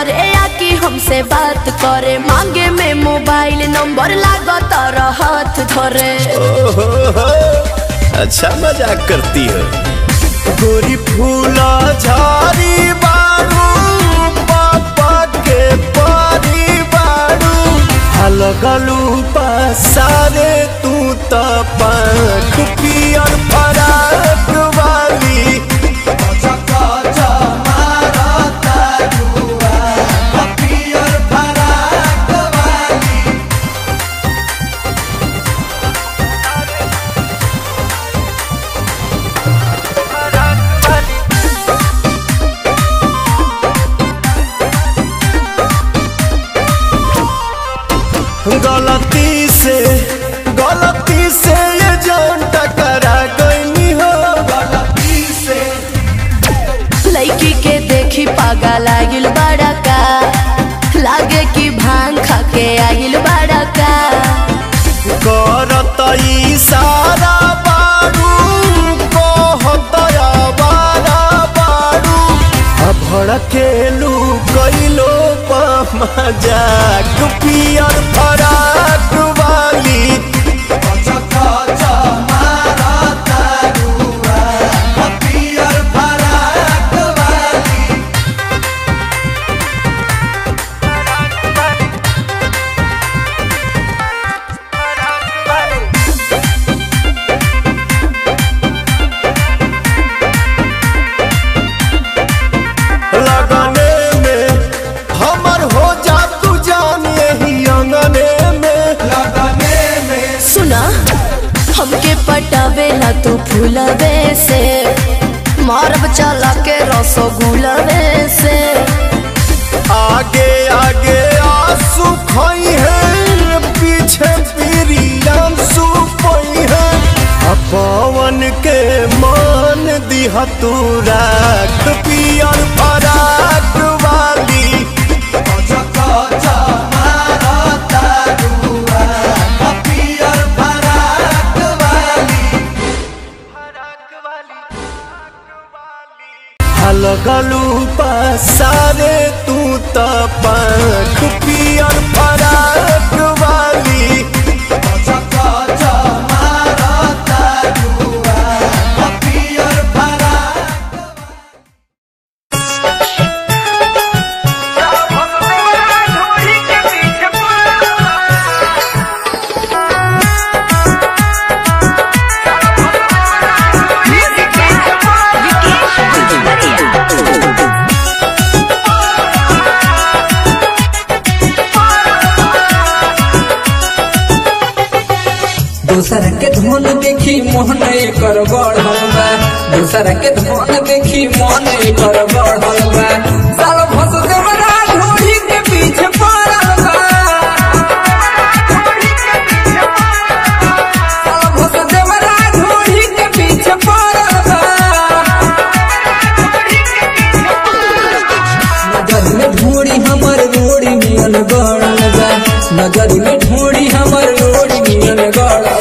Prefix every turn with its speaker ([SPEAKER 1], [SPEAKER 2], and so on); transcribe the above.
[SPEAKER 1] करे या कि हमसे बात करे मांगे में मोबाइल नंबर लागत हाथ धरे
[SPEAKER 2] ओहो हो, अच्छा मजाक करती हो गोरी फूला झाड़ी बारू पापा के पारी बारू हलगलू पसारे तू त पंख पियर फराक वाली गलती से गलती से ये जान टकरा गई हो गलती से
[SPEAKER 1] लड़की के देखी पागा लागिल बड़ा का लागे कि भांग खा के आगिल बड़ा का
[SPEAKER 2] करत इशारा बारू कहत आवारा बारू आ भड़केलू कैलो मजाक पियर फराक वाली लगने में हमर हो जा तू जान यही अंगने में लगने में
[SPEAKER 1] सुना हमके पटावेला तू फूलवे से मारब चला के रसगुलवे से
[SPEAKER 2] आगे आगे आंसू खोई है पीछे पीरियम सुपई है आ पवन के मान दिह तू राख पियर फराक वाली लगलू पसारे तू त पंख पियर फराक वाली
[SPEAKER 3] दूसर के धुन देखी मोहन कर बढ़ल बा दूसर के धुन देखी मोहन कर बढ़ल बा साल भस देवरा ढोली के पीछे पड़ल बा साल भस देवरा ढोली के पीछे पड़ल बा नजर में ढोड़ी हमर रोड़ी नियन गड़ल बा नजर में ढोड़ी हमर रोड़ी नियन गड़ल